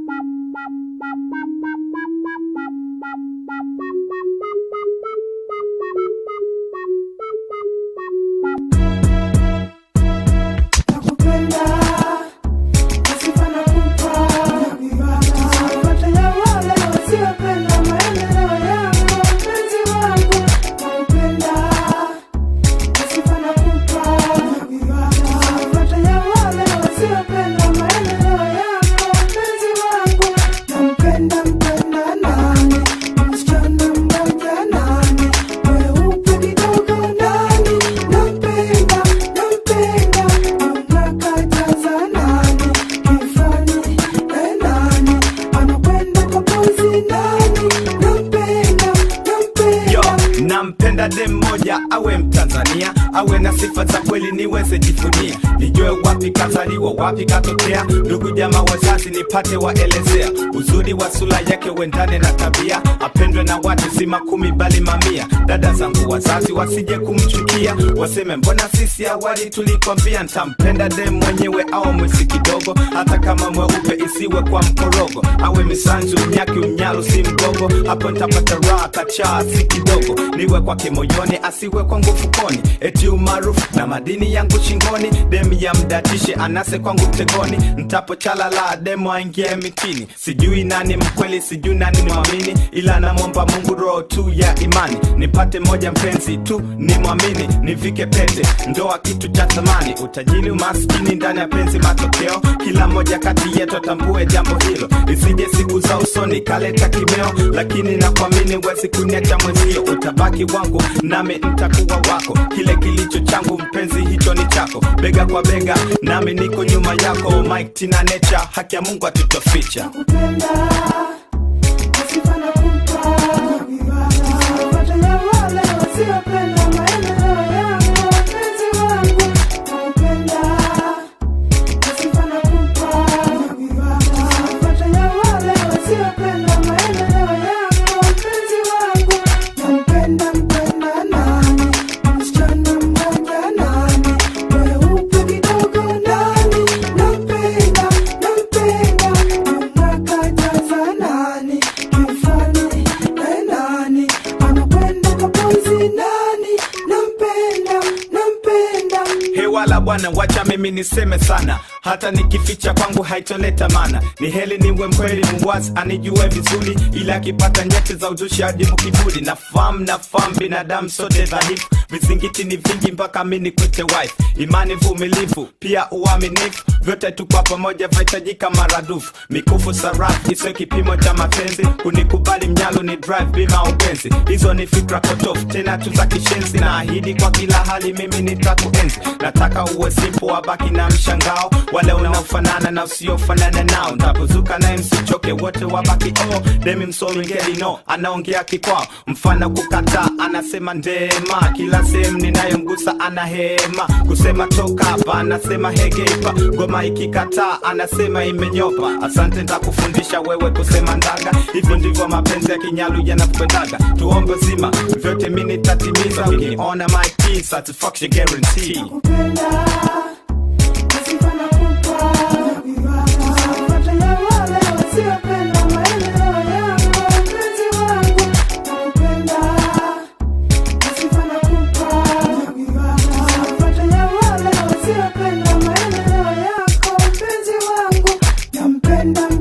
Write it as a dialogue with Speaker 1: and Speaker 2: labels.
Speaker 1: Yo, nampenda dem moja awe Mtanzania, awe na sifa za kweli niweze jifunia, nijue wapi kazaliwa, wapi katokea, ndugu jamaa wazazi nipate waelezea, uzuri wa sura yake uendane na tabia, apendwe na watu si makumi bali mamia. Dada zangu wazazi wasije kumchukia, waseme mbona sisi awali tulikwambia. Ntampenda dem mwenyewe au mwesi kidogo, hata kama mweupe isiwe kwa mkorogo, awe misanzu mnyaki mnyalu si mgogo, hapo ntapata raha kachaa si kidogo, niwe kwake moyoni asiwe kwangu fukoni, eti umaarufu na madini yangu shingoni, demu ya mdatishe anase kwangu mtegoni, ntapo chalala demu aingie mitini, sijui nani mkweli, sijui nani mwamini, ila namwomba Mungu roho tu ya imani, nipate moja mpenzi tu ni mwamini, nivike pete, ndoa kitu cha thamani, utajiri umaskini ndani ya penzi matokeo, kila moja kati yetu atambue jambo hilo, isije siku za usoni kaleta kimeo, lakini nakuamini wezi kuniacha mwenzio, utabaki wangu nami ntakuwa wako, kile kilicho changu mpenzi hicho ni chako, bega kwa bega nami niko nyuma yako, Mike Tina Nature, haki ya Mungu atutoficha. hewala bwana, wacha mimi niseme sana, hata nikificha kwangu haitoleta mana. Ni heli niwe mkweli, muwazi anijue vizuri, ila akipata nyeti za uzushi hadi mkiburi. Nafahamu nafahamu binadamu sote dhaifu, vizingiti ni vingi mpaka mi nikwite wife. Imani, vumilivu, pia uaminifu, vyote tu kwa pamoja vahitajika maradufu. Mikufu sarafu isiwe kipimo cha mapenzi, kunikubali mnyalo ni drive bima upenzi. Hizo ni fikra potofu, tena tu za kishenzi. Naahidi kwa kila hali mimi nitakuenzi. Nataka uwe simple, wabaki na mshangao, wale unaofanana na usiofanana nao. Ntapozuka naye msichoke, wote wabaki oh. Demi msomi ngeli no, anaongea kikwao, mfano kukataa anasema ndema. Kila sehemu ninayomgusa ana hema, kusema toka hapa anasema hegeipa. Ngoma ikikataa anasema imenyopa. Asante, ntakufundisha wewe kusema ndaga. Hivyo ndivyo mapenzi ya kinyalu yanakwendaga. Tuombe zima vyote mi nitatimiza, ukiniona my key, satisfaction guarantee.
Speaker 2: Nampenda